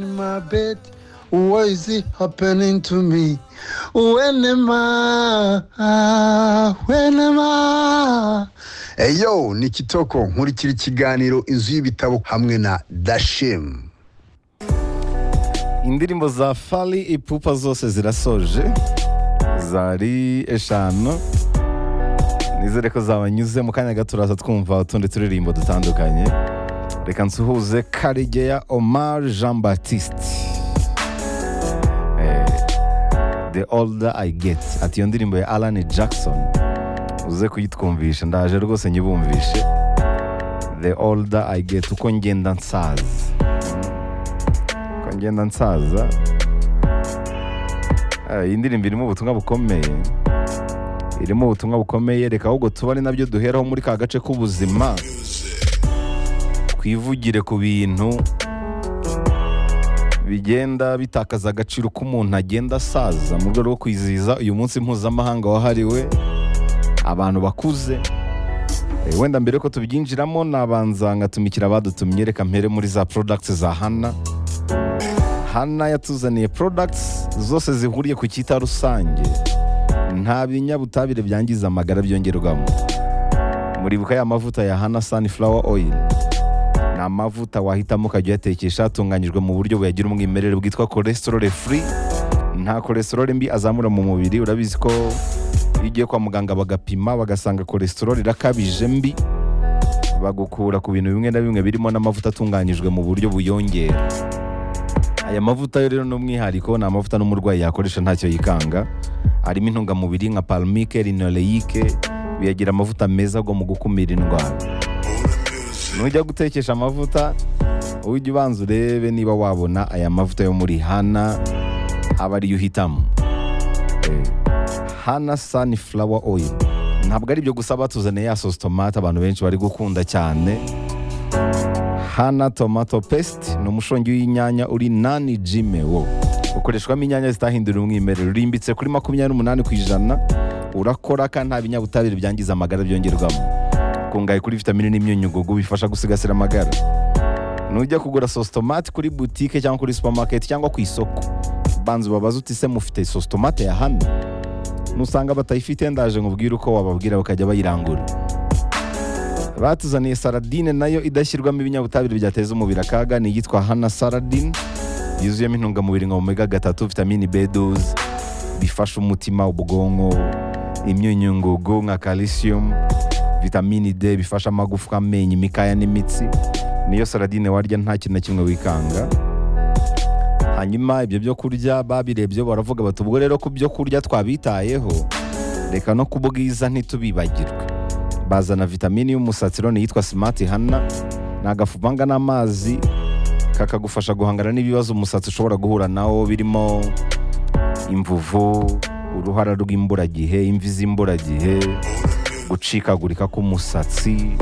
in my bed. Why is it happening to me? When am I? When am I? eyo ni kitoko nkurikira ikiganiro inzu y'ibitabo hamwe na dashemu indirimbo za fali ipupa zose zirasoje zari eshanu nizere ko zabanyuze mu kanya gato uraza twumva utundi turirimbo dutandukanye reka nsuhuze karigeya omar jean baptiste Eh, the older i get ati iyo ndirimbo ya alan jackson uze kuyitwumvisha ndaje rwose nyibumvishe the older i get uko ngenda nsaza uko ngenda nsaza Ah, iyi ndirimbo irimo ubutumwa bukomeye irimo ubutumwa bukomeye reka ahubwo tuba ari nabyo duheraho muri ka gace k'ubuzima twivugire ku bintu bigenda bitakaza agaciro ko umuntu agenda asaza mu rwego rwo kwizihiza uyu munsi mpuzamahanga wahariwe abantu bakuze Eh, wenda mbere ko tubyinjiramo nabanza ngatumikira abadutumye reka mpere muri za products za hana hana yatuzaniye products zose zihuriye ku cyita rusange nta binyabutabire byangiza amagara byongerwamo muribuka ya mavuta ya hana sunflower oil ni amavuta wahitamo ukajya uyatekesha atunganyijwe mu buryo buyagira umwimerere bwitwa cholesterol free nta cholesterol mbi azamura mu mubiri urabizi ko iyo ugiye kwa muganga bagapima bagasanga cholesterol irakabije mbi bagukura ku bintu bimwe na bimwe birimo n'amavuta atunganyijwe mu buryo buyongera aya mavuta yo rero ni umwihariko ni amavuta n'umurwayi yakoresha ntacyo yikanga arimo intungamubiri nka palmike linoleike biyagira amavuta meza agwa mu gukumira indwara nujya gutekesha amavuta ujye ubanza urebe niba wabona aya mavuta yo muri hana aba ariyo uhitamo Eh, hana sunflower oil ntabwo ari ibyo gusa batuzaniye ya sosi tomate abantu benshi bari gukunda cyane hana tomato paste ni umushongi w'inyanya uri nani jime wo ukoreshwamo inyanya zitahindura umwimerere urimbitse kuri makumyabiri n'umunani ku ijana urakora kandi nta binyabutabire byangiza amagara byongerwamo kungaye kuri vitamine n'imyunyugugu bifasha gusigasira amagara nujya kugura sosi tomate kuri butike cyangwa kuri supamaketi cyangwa ku isoko banza ubabaze uti se mufite sosi tomate ya hano nusanga batayifite ndaje nkubwire uko wababwira bakajya bayirangura batuzaniye saradine nayo idashyirwamo ibinyabutabire byateza umubiri akaga ni iyitwa hana saradine yuzuyemo intungamubiri nka omega gatatu vitamini b12 bifasha umutima ubwonko imyunyungugu nka calcium vitamini d bifasha amagufwa amenyo imikaya n'imitsi niyo saradine warya nta kintu na kimwe wikanga hanyuma ibyo byo kurya babirebye baravuga bati ubwo rero ku byo kurya twabitayeho reka no ku bwiza ntitubibagirwe bazana vitamini y'umusatsi rero yitwa simati hana ni agafu uvanga n'amazi kakagufasha guhangana n'ibibazo umusatsi ushobora guhura nawo birimo imvuvu uruhara rw'imburagihe imvi z'imburagihe gucikagurika k'umusatsi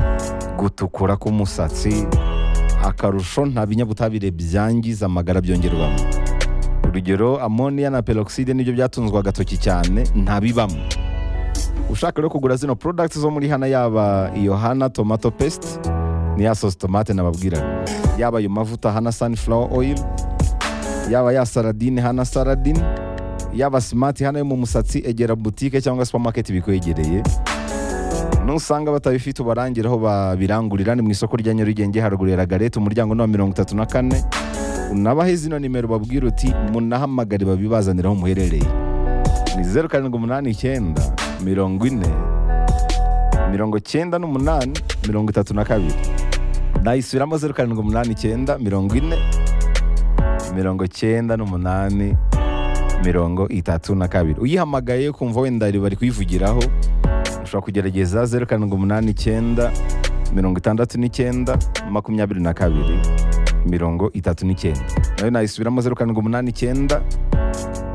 gutukura k'umusatsi akarusho nta binyabutabire byangiza amagara byongerwamo urugero amoniya na peroxide nibyo byatunzwe agatoki cyane ntabibamo ushaka rero kugura zino products zo muri hana yaba iyo hana tomato paste ni ya sauce tomate nababwiraga yaba ayo mavuta hana sunflower oil yaba ya saradine hana saradine yaba smart hana yo mu musatsi egera boutique cyangwa supermarket bikwegereye nusanga batabifite ubarangire aho babirangurira ni mu isoko rya nyarugenge harugurira garete umuryango ni wa mirongo itatu na kane unabahe zino nimero babwira uti munahamagare babibazanira aho muherereye ni zeru karindwi umunani icyenda mirongo ine mirongo cyenda n'umunani mirongo itatu na kabiri nayisubiramo zeru karindwi umunani icyenda mirongo ine mirongo cyenda n'umunani mirongo itatu na kabiri uyihamagaye kumva wenda bari kuyivugiraho ushobora kugerageza zeru karindwi umunani icyenda mirongo itandatu n'icyenda makumyabiri na kabiri mirongo itatu n'icyenda nayo nayisubiramo zeru karindwi umunani icyenda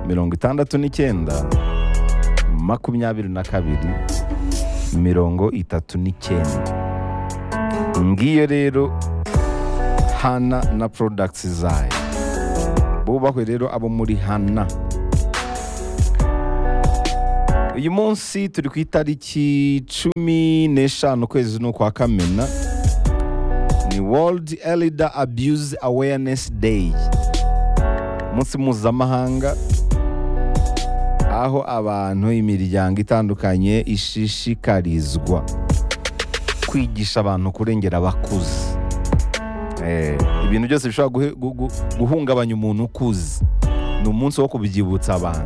mirongo itandatu n'icyenda makumyabiri na kabiri mirongo itatu n'icyenda ngiyo rero hana na products zayo bubahwe rero abo muri hana uyu munsi turi ku itariki cumi n'eshanu ukwezi ni ukwa kamena ni world elder abuse awareness day umunsi mpuzamahanga aho abantu imiryango itandukanye ishishikarizwa kwigisha abantu kurengera abakuze Eh, ibintu byose bishobora guhe- gu- gu- guhungabanya umuntu ukuze ni umunsi wo kubyibutsa abantu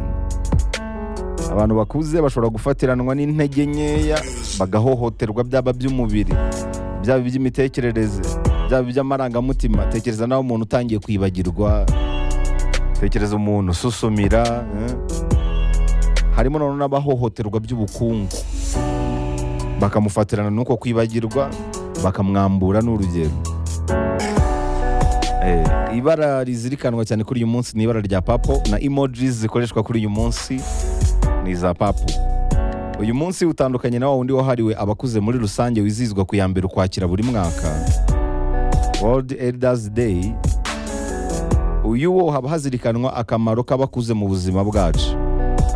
abantu bakuze bashobora gufatiranwa n'intege nkeya bagahohoterwa byaba by'umubiri byaba iby'imitekerereze byaba iby'amarangamutima tekereza nawe umuntu utangiye kwibagirwa tekereza umuntu ususumira eh. harimo noneho n'abahohoterwa by'ubukungu bakamufatirana n'uko kwibagirwa bakamwambura n'urugero Eh, ibara rizirikanwa cyane kuri uyu munsi ni ibara rya papo na emojis zikoreshwa kuri uyu munsi ni iza papo uyu munsi utandukanye na wa wundi wahariwe abakuze muri rusange wizihizwa ku ya mbere ukwakira buri mwaka world elders day uyu wo haba hazirikanwa akamaro k'abakuze mu buzima bwacu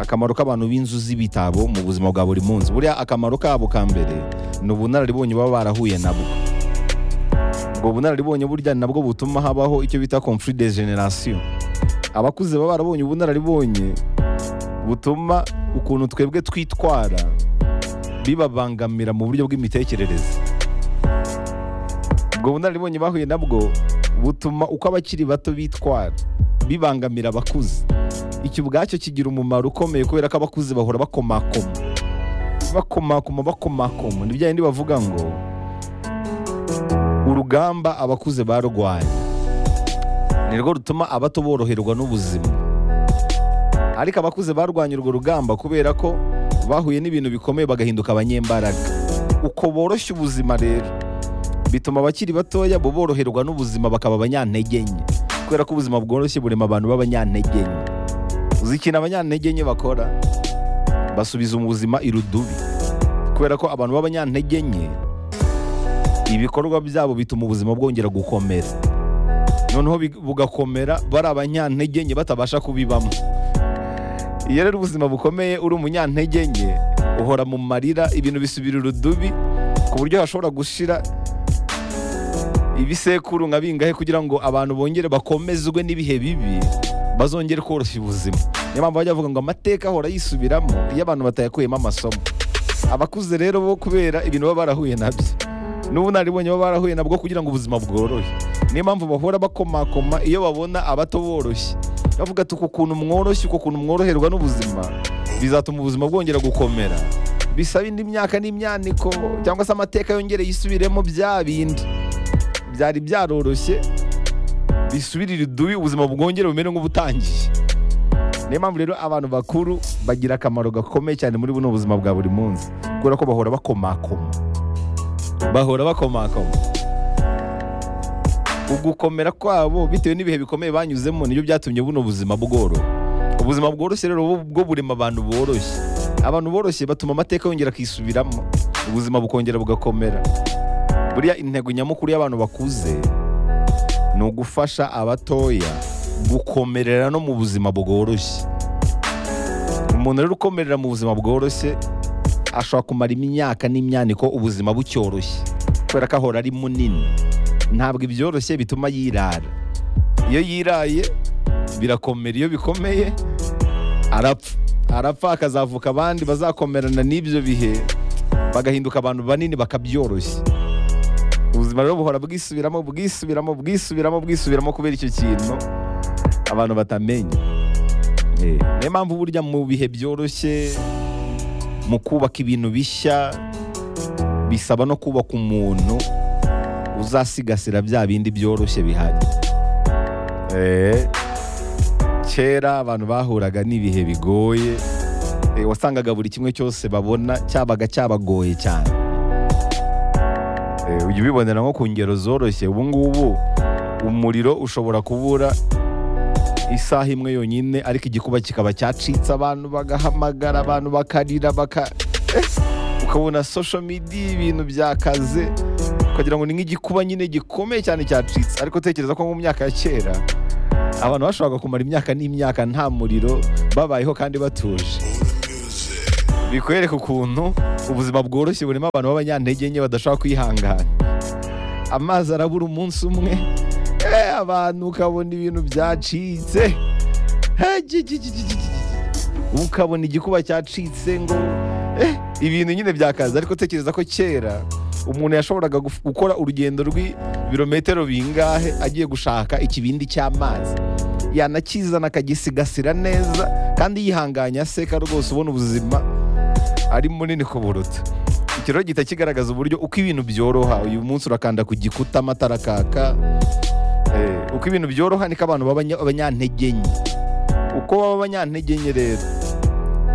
akamaro k'abantu b'inzu z'ibitabo mu buzima bwa buri munsi buriya akamaro kabo ka mbere ni ubunararibonye baba barahuye nabwo ubwo bunararibonye burya ni nabwo butuma habaho icyo bita conflit de generation abakuze baba barabonye ubunararibonye butuma ukuntu twebwe twitwara bibabangamira mu buryo bw'imitekerereze ubwo bunararibonye bahuye nabwo butuma uko abakiri bato bitwara bibangamira abakuze icyo ubwacyo kigira umumaro ukomeye kubera ko abakuze bahora bakomakoma bakomakoma bakomakoma ni byayindi bavuga ngo urugamba abakuze barwanye ni rwo rutuma abato boroherwa n'ubuzima ariko abakuze barwanye urwo rugamba kubera ko bahuye n'ibintu bikomeye bagahinduka abanyembaraga uko boroshya ubuzima rero bituma abakiri batoya bo boroherwa n'ubuzima bakaba abanyantege nke kubera ko ubuzima bworoshye burema abantu b'abanyantege nke uzi ikintu abanyantege nke bakora basubiza ubuzima irudubi kubera ko abantu b'abanyantege nke ibikorwa byabo bituma ubuzima bwongera gukomera noneho bi- bugakomera bari abanyantege nke batabasha kubibamo iyo rero ubuzima bukomeye uri umunyantege nke uhora mu marira ibintu bisubira urudubi ku buryo hashobora gushira ibisekuru nka bingahe kugira ngo abantu bongere bakomezwe n'ibihe bibi bazongere koroshya ubuzima niyo mpamvu bajya bavuga ngo amateka ahora yisubiramo iyo abantu batayakuyemo amasomo abakuze rero bo kubera ibintu baba barahuye nabyo n'ubunararibonye baba barahuye nabwo kugira ngo ubuzima bworohe niyo mpamvu bahora bakomakoma iyo babona abato boroshye bavuga ati uku kuntu mworoshye uku kuntu mworoherwa n'ubuzima bizatuma ubuzima bwongera gukomera bisaba indi myaka n'imyaniko cyangwa se amateka yongere yisubiremo bya bindi byari byaroroshye bisubirira idubi ubuzima bwongere bumere nk'ubutangiye niyo mpamvu rero abantu bakuru bagira akamaro gakomeye cyane muri buno buzima bwa buri munsi kubera ko bahora bakomakoma bahora bakomakoma ugukomera kwabo bitewe n'ibihe bikomeye banyuzemo nibyo byatumye buno buzima bworoha ubuzima bworoshye rero bu- bwo burema abantu boroshye abantu boroshye batuma amateka yongera akisubiramo ubuzima bukongera bugakomera buriya intego nyamukuru y'abantu bakuze ni ugufasha abatoya gukomerera no mu buzima bworoshye umuntu rero ukomerera mu buzima bworoshye ashobora kumara imyaka n'imyaniko ubuzima bucyoroshye kubera ko ahora ari munini ntabwo ibyoroshye bituma yirara iyo yiraye birakomera iyo bikomeye arapfa arapfa akazavuka abandi bazakomerana n'ibyo bihe bagahinduka abantu banini bakabyoroshya ubuzima rero buhora bwisubiramo bwisubiramo bwisubiramo bwisubiramo kubera icyo kintu abantu batamenya Eh, niyo mpamvu burya mu bihe byoroshye mu kubaka ibintu bishya bisaba no kubaka umuntu uzasigasira bya bindi byoroshye bihari Eh, kera abantu bahuraga n'ibihe bigoye eh, wasangaga buri kimwe cyose babona cyabaga cyabagoye cyane Eh, ujya ubibonera nko ku ngero zoroshye ubu ngubu umuriro ushobora kubura isaha imwe yonyine ariko igikuba kikaba cyacitse abantu bagahamagara abantu bakarira baka Eh, ukabona social media ibintu byakaze ukagira ngo ni nk'igikuba nyine gikomeye cyane cyacitse ariko utekereza ko mu myaka ya kera abantu bashobora kumara imyaka n'imyaka nta muriro babayeho kandi batuje bikwereka ukuntu ubuzima bworoshye burimo abantu b'abanyantege nke badashobora kwihangana amazi arabura umunsi umwe Eh, abantu ukabona ibintu byacitse Eh, gi- gi- gi- gi- gi- gi- ukabona igikuba cyacitse ngo eh, ibintu nyine byakaza ariko tekereza ko kera umuntu yashoboraga guf- gukora urugendo rw'ibirometero bingahe agiye gushaka ikibindi cy'amazi yanakizana akagisigasira neza kandi yihanganya aseka rwose ubona ubuzima ari munini kuburuta iki rero gihita kigaragaza uburyo uko ibintu byoroha uyu munsi urakanda ku gikuta amatara akaka Eh, uko ibintu byoroha niko abantu baba abanya- abanyantege nke uko baba abanyantege nke rero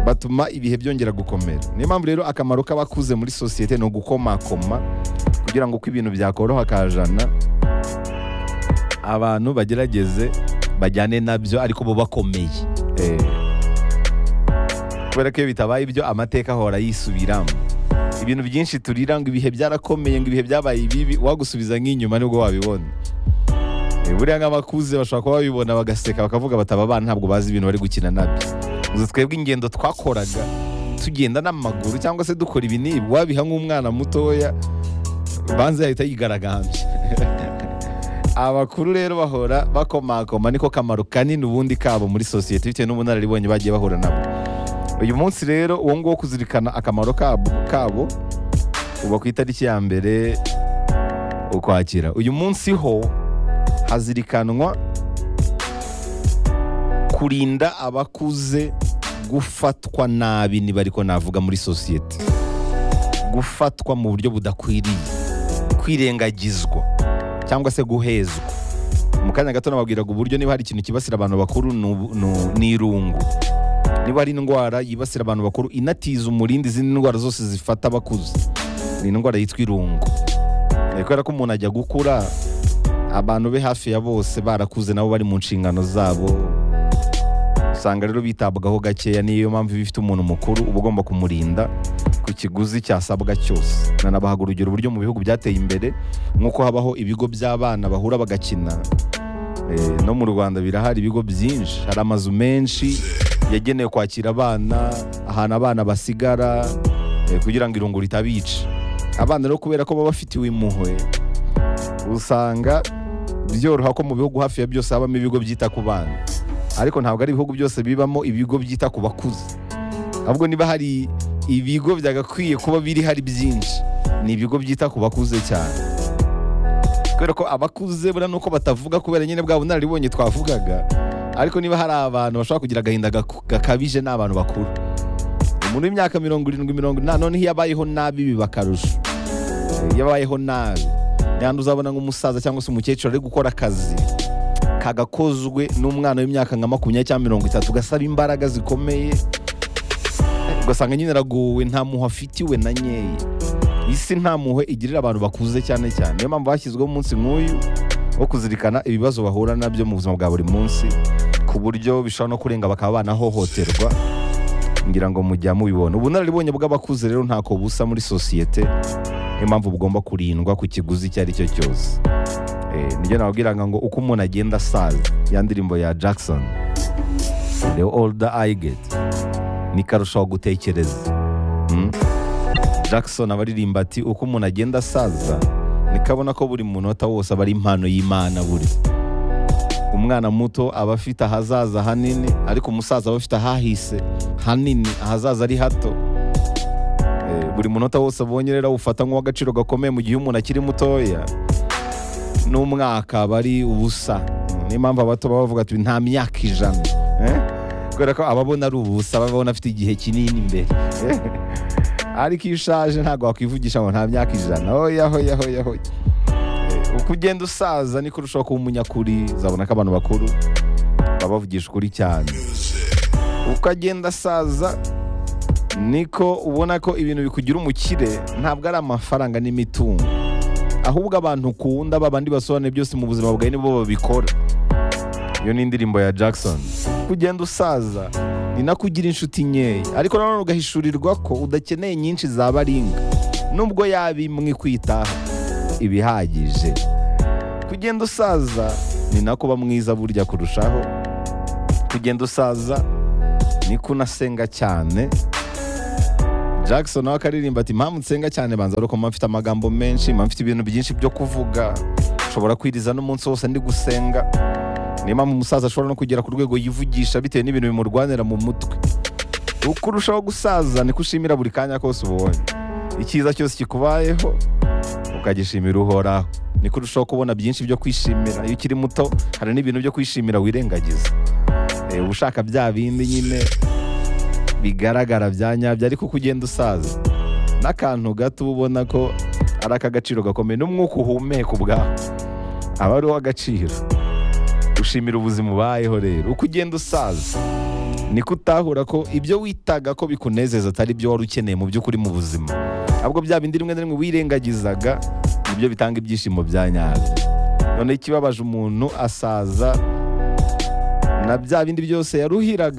batuma ibihe byongera gukomera niyo mpamvu rero akamaro k'abakuze muri sosiyete ni ugukomakoma kugira ngo uko ibintu byakoroha kajana abantu bagerageze bajyane nabyo ariko bo bakomeye Eh, kubera ko iyo bitabaye ibyo amateka ahora yisubiramo ibintu byinshi turira ngo ibihe byarakomeye ngo ibihe byabaye ibibi wagusubiza nk'inyuma nibwo wabibona Eh, buriya nk'abakuze bashobora kuba babibona bagaseka bakavuga bati aba bana ntabwo bazi ibintu bari gukina nabyo gusa twebwe ingendo twakoraga tugenda n'amaguru cyangwa se dukora ibi n'ibi wabiha nk'umwana mutoya banze yahita yigaragambya abakuru rero bahora bakomakoma niko kamaro kanini ubundi kabo muri sosiyete bitewe n'ubunararibonye bagiye bahura nabwo uyu munsi rero uwo nguwo wo kuzirikana akamaro kabo kabo uba ku itariki ya mbere ukwakira uyu munsi ho hazirikanwa kurinda abakuze gufatwa nabi niba ariko navuga muri sosiyete gufatwa mu buryo budakwiriye kwirengagizwa cyangwa se guhezwa mu kanya gato nababwiraga uburyo niba hari ikintu kibasira abantu bakuru ni ubu- ni u- ni irungu niba hari indwara yibasira abantu bakuru inatiza umurindi izindi ndwara zose zifata abakuze ni indwara yitwa irungu Eh, kubera ko umuntu ajya gukura abantu be hafi ya bose barakuze nabo bari mu nshingano zabo usanga rero bitabwaho gakeya niyo mpamvu iyo ufite umuntu mukuru uba ugomba kumurinda ku kiguzi cyasabwa cyose nanabahaga urugero uburyo mu bihugu byateye imbere nk'uko habaho ibigo by'abana bahura bagakina Eh, no mu rwanda birahari ibigo byinshi hari amazu menshi yagenewe kwakira abana ahantu abana basigara eh, kugira ngo irungu ritabica abana rero kubera ko baba bafitiwe impuhwe usanga byoroha ko mu bihugu hafi ya byose habamo ibigo byita ku bana ariko ntabwo ari ibihugu byose bibamo ibigo byita ku bakuze ahubwo niba hari ibigo byagakwiye kuba biri hari byinshi ni ibigo byita ku bakuze cyane kubera ko abakuze buriya nuko batavuga kubera nyine bwa bunararibonye twavugaga ariko niba hari abantu bashobora kugira agahinda gaku- gakabije ni abantu bakuru umuntu w'imyaka mirongo irindwi mirongo inani noneho iyo abayeho nabi biba akarusho iyo abayeho nabi yandi uzabona nk'umusaza cyangwa se umukecuru ari gukora akazi kagakozwe n'umwana w'imyaka nka makumyabiri cyangwa mirongo itatu gasaba imbaraga zikomeye ugasanga nyine aragowe nta muha afitiwe na nkeya isi nta muhe igirira abantu bakuze cyane cyane niyo mpamvu hashyizweho umunsi nk'uyu wo kuzirikana ibibazo bahura nabyo mu buzima bwa buri munsi ku buryo bishobora no kurenga bakaba banahohoterwa ngira ngo mujya mubibona ubunararibonye bw'abakuze rero ntako busa muri sosiyete niyo mpamvu bugomba kurindwa ku kiguzi icyo ari cyo cyose Eh, nibyo nababwiraga ngo uko umuntu agenda asaza ya ndirimbo ya jackson the older i get niko arushaho gutekereza Mm. jackson abaririmba ati uko umuntu agenda asaza niko abona ko buri munota wose aba ari impano y'imana buri umwana muto aba afite ahazaza hanini ariko umusaza aba afite ahahise hanini ahazaza ari hato Eh, buri munota wose abonye rero awufata nk'uw'agaciro gakomeye mu gihe umuntu akiri mutoya n'umwaka aba ari ubusa niyo mpamvu abato baba bavuga ati nta myaka ijana Eh? kubera ko ababona ari ubusa babona afite igihe kinini imbere ariko iyo ushaje ntabwo wakwivugisha ngo nta myaka ijana hoya hoya hoya hoya Eh, uko ugenda usaza niko urushaho kuba umunyakuri uzabona ko abantu bakuru baba bavugisha ukuri cyane uko agenda asaza niko ubona ko ibintu bikugira umukire ntabwo ari amafaranga n'imitungo ahubwo abantu ukunda babandi basobanuye byose mu buzima bwawe nibo babikora iyo ni indirimbo ya jackson kugenda usaza ni nako ugira inshuti nkeya ariko nanone ugahishurirwa ko udakeneye nyinshi za baringa nubwo yaba imwe ikwitaho iba ihagije kugenda usaza ni nako uba mwiza burya kurushaho kugenda usaza niko unasenga cyane jackson nawe akaririmba ati impamvu nsenga cyane banza ari uko mba mfite amagambo menshi mba mfite ibintu byinshi byo kuvuga nshobora kwiriza n'umunsi wose ndi gusenga niyo mpamvu umusaza ashobora no kugera ku rwego yivugisha bitewe n'ibintu bimurwanira mu mutwe uko urushaho gusaza niko ushimira buri kanya kose ubonye icyiza cyose kikubayeho ukagishimira uhoraho niko urushaho kubona byinshi byo kwishimira iyo ukiri muto hari n'ibintu byo kwishimira wirengagiza Eh, uba ushaka bya bindi nyine bigaragara bya nyabyo ariko uko ugenda usaza n'akantu gato uba ubona ko ari ak'agaciro gakomeye n'umwuka uhumeka ubwaho aba ari uw'agaciro ushimira ubuzima ubayeho rero uko ugenda usaza niko utahura ko ibyo witaga ko bikunezeza atari byo wari ukeneye mu by'ukuri mu buzima ahubwo bya bindi rimwe na rimwe wirengagizaga nibyo bitanga ibyishimo bya nyabyo noneho ikibabaje umuntu asaza na bya bindi byose yaruhiraga